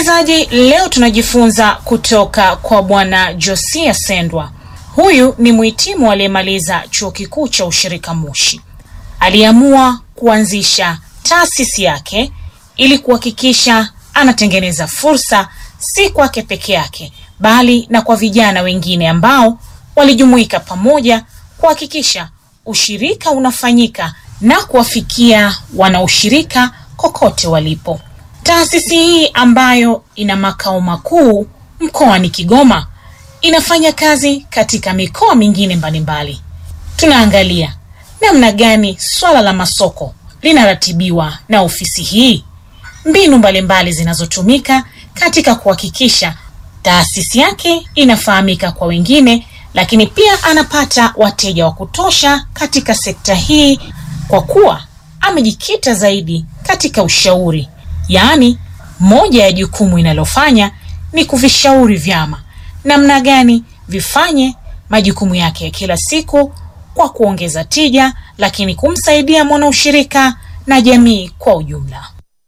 Msikilizaji, leo tunajifunza kutoka kwa Bwana Josia Sendwa. Huyu ni mhitimu aliyemaliza chuo kikuu cha ushirika Moshi. Aliamua kuanzisha taasisi yake ili kuhakikisha anatengeneza fursa si kwake peke yake, bali na kwa vijana wengine ambao walijumuika pamoja kuhakikisha ushirika unafanyika na kuwafikia wanaushirika kokote walipo. Taasisi hii ambayo ina makao makuu mkoani Kigoma inafanya kazi katika mikoa mingine mbalimbali. Tunaangalia namna gani swala la masoko linaratibiwa na ofisi hii, mbinu mbalimbali zinazotumika katika kuhakikisha taasisi yake inafahamika kwa wengine, lakini pia anapata wateja wa kutosha katika sekta hii, kwa kuwa amejikita zaidi katika ushauri, yaani moja ya jukumu inalofanya ni kuvishauri vyama namna gani vifanye majukumu yake ya kila siku kwa kuongeza tija, lakini kumsaidia mwanaushirika na jamii kwa ujumla.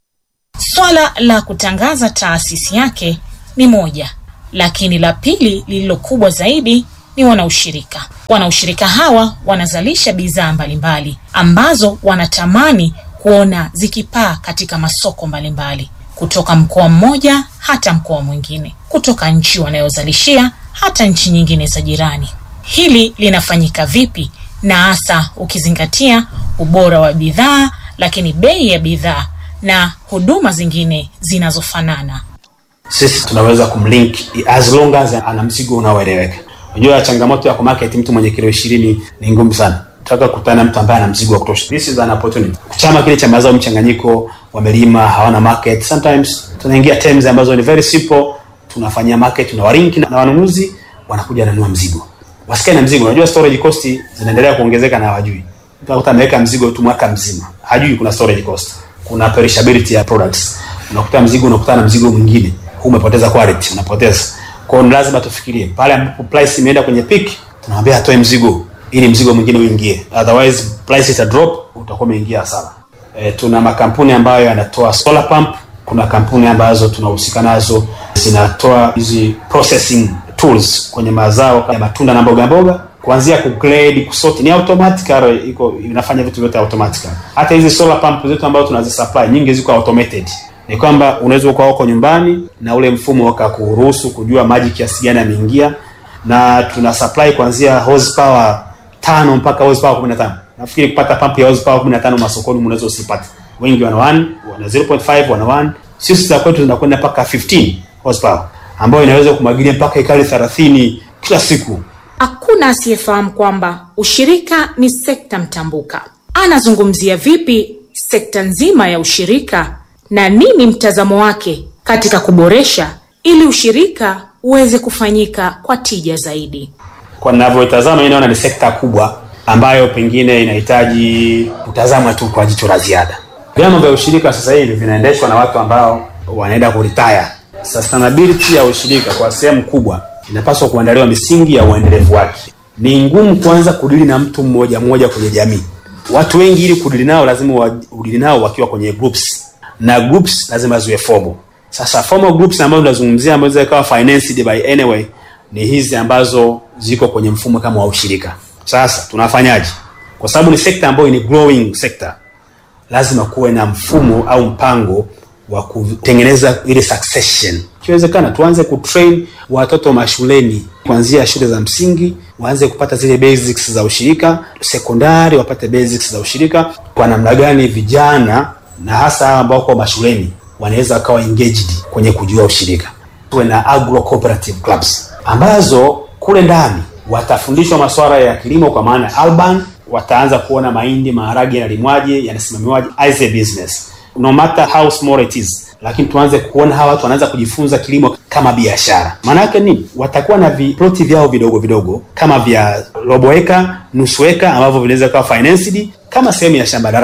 Swala la kutangaza taasisi yake ni moja, lakini la pili lililo kubwa zaidi ni wanaushirika. Wanaushirika hawa wanazalisha bidhaa mbalimbali ambazo wanatamani kuona zikipaa katika masoko mbalimbali kutoka mkoa mmoja hata mkoa mwingine, kutoka nchi wanayozalishia hata nchi nyingine za jirani. Hili linafanyika vipi, na hasa ukizingatia ubora wa bidhaa, lakini bei ya bidhaa na huduma zingine zinazofanana? Sisi tunaweza kumlink as long as ana mzigo unaoeleweka. Unajua, changamoto ya kumarket mtu mwenye kilo ishirini ni ngumu sana taka kukutana na mtu ambaye ana mzigo wa kutosha. This is an opportunity. Chama kile cha mazao mchanganyiko, wamelima hawana market, sometimes tunaingia terms ambazo ni very simple, tunafanyia market, tunawarinki na wanunuzi wanakuja wananunua mzigo, wasikae na mzigo. Unajua storage cost zinaendelea kuongezeka na hawajui. Utakuta ameweka mzigo tu mwaka mzima, hajui kuna storage cost, kuna perishability ya products. Unakuta mzigo unakutana na mzigo mwingine, huu umepoteza quality, unapoteza. Kwa hiyo lazima tufikirie pale ambapo price imeenda kwenye peak, tunamwambia atoe mzigo ili mzigo mwingine uingie, otherwise price ita drop, utakuwa umeingia hasara. E, tuna makampuni ambayo yanatoa solar pump. Kuna kampuni ambazo tunahusika nazo zinatoa hizi processing tools kwenye mazao ya matunda na mboga mboga, kuanzia ku grade, kusort, ni automatic, iko inafanya vitu vyote automatic. Hata hizi solar pump zetu ambazo tunazisupply nyingi ziko automated, ni kwamba unaweza ukawa uko nyumbani na ule mfumo ukakuruhusu kujua maji kiasi gani yameingia, na tuna supply kuanzia horsepower tano mpaka horsepower 15. Nafikiri kupata pump ya horsepower 15 masokoni mnaweza usipate. Wengi wana 1, wana 0.5, wana 1. Sisi za kwetu tunakwenda mpaka 15 horsepower ambayo inaweza kumwagilia mpaka ekari 30 kila siku. Hakuna asiyefahamu kwamba ushirika ni sekta mtambuka. Anazungumzia vipi sekta nzima ya ushirika na nini mtazamo wake katika kuboresha ili ushirika uweze kufanyika kwa tija zaidi? Kwa ninavyotazama mimi naona ni sekta kubwa ambayo pengine inahitaji kutazamwa tu kwa jicho la ziada. Vyama vya ushirika sasa hivi vinaendeshwa na watu ambao wanaenda kuretire. Sustainability ya ushirika kwa sehemu kubwa inapaswa kuandaliwa misingi ya uendelevu wake. Ni ngumu kuanza kudili na mtu mmoja mmoja kwenye jamii. Watu wengi ili kudili nao lazima udili nao wakiwa kwenye groups, na groups lazima ziwe formal. Sasa formal groups ambazo tunazungumzia ambazo ikawa financed by anyway ni hizi ambazo ziko kwenye mfumo kama wa ushirika. Sasa tunafanyaje? Kwa sababu ni sekta ambayo ni growing sector, lazima kuwe na mfumo au mpango wa kutengeneza ile succession. Ikiwezekana tuanze kutrain watoto mashuleni kuanzia shule za msingi, waanze kupata zile basics za ushirika, sekondari wapate basics za ushirika, kwa namna gani vijana na hasa hawa ambao kwa mashuleni wanaweza wakawa engaged kwenye kujua ushirika. Tuwe na agro cooperative clubs ambazo kule ndani watafundishwa masuala ya kilimo, kwa maana urban, wataanza kuona mahindi, maharage yanalimwaje, yanasimamiwaje as a business no matter how small it is, lakini tuanze kuona hawa watu wanaanza kujifunza kilimo kama biashara. Maana yake nini? Watakuwa na viploti vyao vidogo vidogo kama vya robo eka, nusu eka ambavyo vinaweza kuwa financed kama sehemu ya shamba darasa.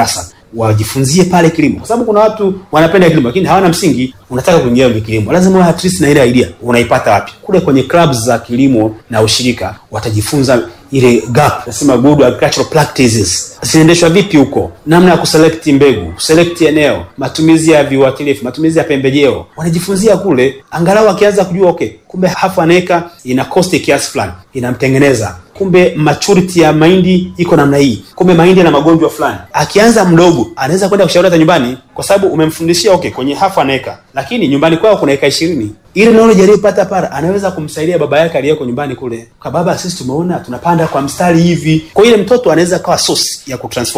wajifunzie pale kilimo, kwa sababu kuna watu wanapenda kilimo lakini hawana msingi. Unataka kuingia kwenye kilimo, lazima uwe at least na ile idea. Unaipata wapi? Kule kwenye clubs za kilimo na ushirika, watajifunza ile gap, nasema good agricultural practices zinaendeshwa vipi huko, namna ya kuselect mbegu, kuselect eneo, matumizi ya viuatilifu, matumizi ya pembejeo, wanajifunzia kule. Angalau akianza kujua okay, kumbe half an acre ina cost kiasi fulani, inamtengeneza kumbe maturity ya mahindi iko namna hii, kumbe mahindi yana magonjwa fulani. Akianza mdogo, anaweza kwenda kushauri hata nyumbani, kwa sababu umemfundishia okay, kwenye half an acre, lakini nyumbani kwao kuna eka ishirini. Ile knowledge aliyopata pale anaweza kumsaidia baba yake aliyeko nyumbani kule, kwa baba, sisi tumeona tunapanda kwa mstari hivi. Kwa ile mtoto anaweza kawa source ya kutransform